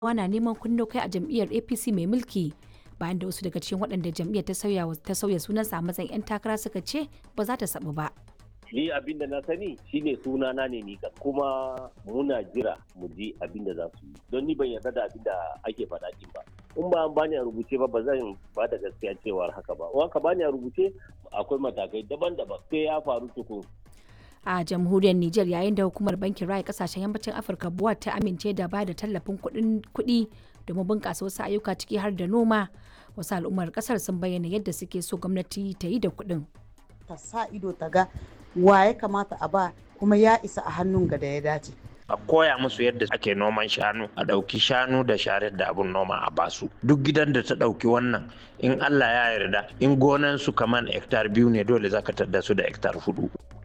na neman kunno kai a jam'iyyar apc mai mulki bayan da wasu daga cikin waɗanda jam'iyyar ta sauya ta sauya sunansa a matsayin 'yan takara suka ce ba za ta sabu ba ni abin da na sani shine sunana ne ni kuma muna jira mu ji abin da za su yi don ni ban yarda da abin da ake faɗa din ba in ba an bani a rubuce ba ba zan ba da gaskiya cewar haka ba in ka bani a rubuce akwai matakai daban-daban sai ya faru tukun a jamhuriyar Nijar yayin da hukumar bankin raya kasashen yammacin Afirka buwa ta amince da ba da tallafin kuɗi domin bunƙasa wasu ayyuka ciki har da noma wasu al'ummar ƙasar sun bayyana yadda suke so gwamnati ta yi da kuɗin. ta sa ido ta ga wa ya kamata a ba kuma ya isa a hannun ga da ya dace a koya musu yadda ake noman shanu a ɗauki shanu da sharar da abun noma a basu duk gidan da ta ɗauki wannan in allah ya yarda in gonan su kaman hektar biyu ne dole zaka tadda su da hektar hudu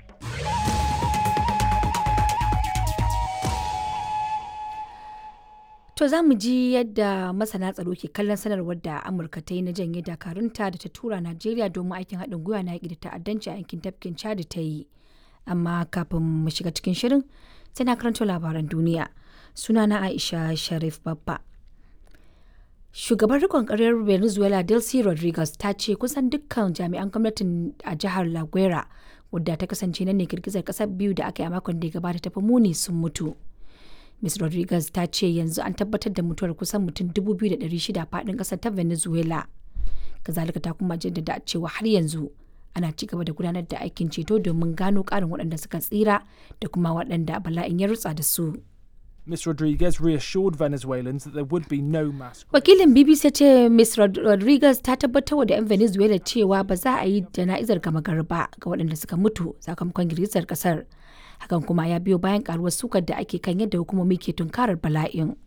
To za mu ji yadda masana tsaro ke kallon sanarwar da Amurka ta yi na janye dakarunta da ta tura Najeriya domin aikin haɗin gwiwa na yaƙi da ta'addanci a yankin tafkin Chad ta yi. Amma kafin mu shiga cikin shirin sai na karanto labaran duniya. Sunana Aisha Sharif Babba. Shugaban rikon ƙaryar Venezuela Delcy Rodriguez ta ce kusan dukkan jami'an gwamnatin a jihar La Guera wadda ta kasance nan ne girgizar ƙasar biyu da aka yi a makon da ya gabata tafi muni sun mutu. Ms. Rodriguez ta ce yanzu an tabbatar da mutuwar kusan mutum 2,600 faɗin ƙasar ta Venezuela. Kazalika ta kuma jaddada cewa har yanzu ana ci gaba da gudanar da aikin ceto domin gano ƙarin waɗanda suka tsira da kuma waɗanda bala'in ya rutsa da su. Ms. Rodriguez reassured Venezuelans that there would be no mass. Wakilin BBC ya ce Ms. Rodriguez ta tabbatar da 'yan Venezuela cewa ba za a yi jana'izar gama garba ga waɗanda suka mutu sakamakon girgizar ƙasar. hakan kuma ya biyo bayan karuwar sukar da ake kan yadda hukumomi ke tunkarar bala'in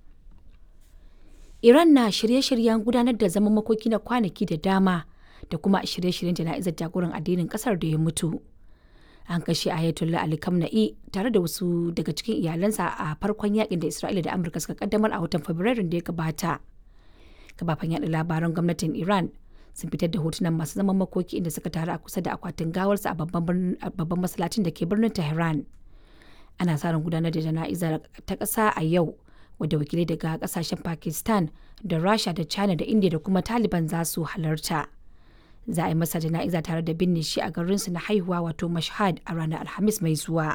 iran na shirye-shiryen gudanar da zaman makoki na kwanaki da dama da kuma shirye-shiryen jana'izar jagoran addinin kasar da ya mutu an kashe ayatollah ali kamna'i tare da wasu daga cikin iyalansa a farkon yakin da isra'ila da amurka suka kaddamar a watan fabrairun da ya gabata kafafen yaɗa labaran gwamnatin iran sun fitar da hotunan masu zaman makoki inda suka taru a kusa da akwatin gawarsa a babban masallacin da ke birnin tehran ana sa ran gudanar da jana'izar ta ƙasa a yau wadda wakilai daga ƙasashen pakistan da rasha da china da india da kuma taliban za su halarta za a yi masa jana'iza tare da binne shi a garinsu na haihuwa wato mashhad a ranar alhamis mai zuwa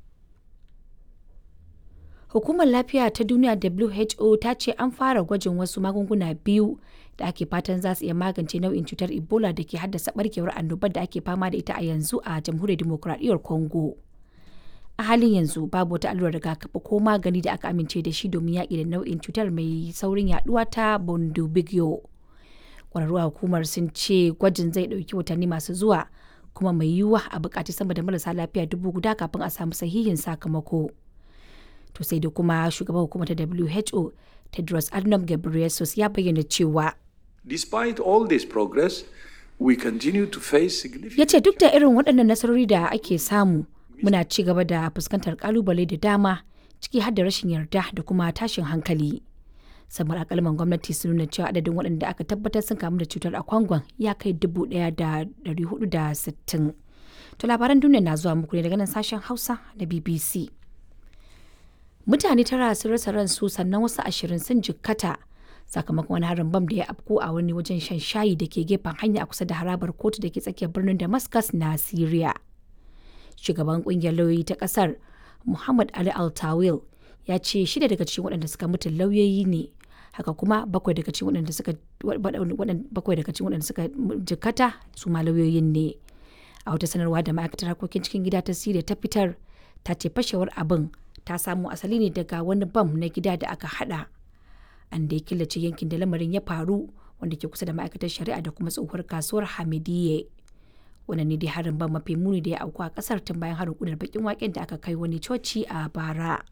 Hukumar Lafiya ta Duniya WHO ta ce an fara gwajin wasu magunguna biyu da ake fatan za su iya magance nau'in cutar Ebola da ke haddasa barkewar annobar da ake fama da ita a yanzu a Jamhuriyar Dimokuraɗiyyar Congo. A halin yanzu babu wata allurar rigakafi ko magani da aka amince da shi domin yaƙi da nau'in cutar mai saurin yaduwa ta Bundibugyo. Ƙwararru a hukumar sun ce gwajin zai ɗauki watanni masu zuwa kuma mai yiwuwa a buƙaci sama da marasa lafiya dubu guda kafin a samu sahihin sakamako. to sai da kuma shugaban hukumar ta WHO Tedros Adhanom Ghebreyesus ya bayyana cewa Despite all this progress, we continue to face significant ya ce duk da irin waɗannan nasarori da ake samu muna ci gaba da fuskantar kalubale da dama ciki har da rashin yarda da kuma tashin hankali samar akalman gwamnati sun nuna cewa adadin waɗanda aka tabbatar sun kamu da cutar a kwangon ya kai dubu ɗaya da ɗari hudu da sittin to labaran duniya na zuwa muku ne daga nan sashen hausa na bbc mutane tara sun rasa ransu sannan wasu ashirin sun jikkata sakamakon wani harin bam da ya afko a wani wajen shan shayi da ke gefen hanya a kusa da harabar kotu da ke tsakiyar birnin damascus na syria shugaban kungiyar lauyoyi ta kasar muhammad ali altawil ya ce shida daga cikin waɗanda suka mutu lauyoyi ne haka kuma bakwai daga cikin waɗanda suka bakwai daga cikin waɗanda suka jikkata su ma lauyoyin ne a wata sanarwa da ma'aikatar harkokin cikin gida ta syria ta fitar ta ce fashewar abin ta samo asali ne daga wani bam na gida da aka hada an da ya killace yankin da lamarin ya faru wanda ke kusa da ma'aikatar shari'a da kuma tsohuwar kasuwar hamidiyye wannan ne dai harin bam mafi muni da ya auku a kasar tun bayan harin kudar bakin waken da aka kai wani coci a bara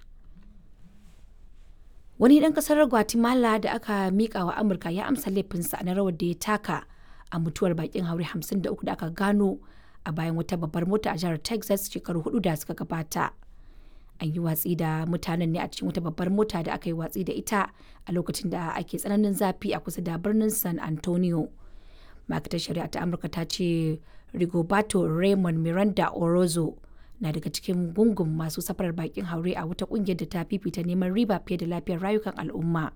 wani dan kasar guatemala da aka mika wa amurka ya amsa laifinsa na rawar da ya taka a mutuwar bakin haure 53 da aka gano a bayan wata babbar mota a jihar texas shekaru hudu da suka gabata an yi watsi da mutanen ne a cikin wata babbar mota da aka yi watsi da ita a lokacin da ake tsananin zafi a kusa da birnin san antonio ma'aikatar shari'a ta amurka ta ce rigoberto raymond miranda orozo na daga cikin gungun masu safarar bakin haure a wata kungiyar da ta fifita neman riba fiye da lafiyar rayukan al'umma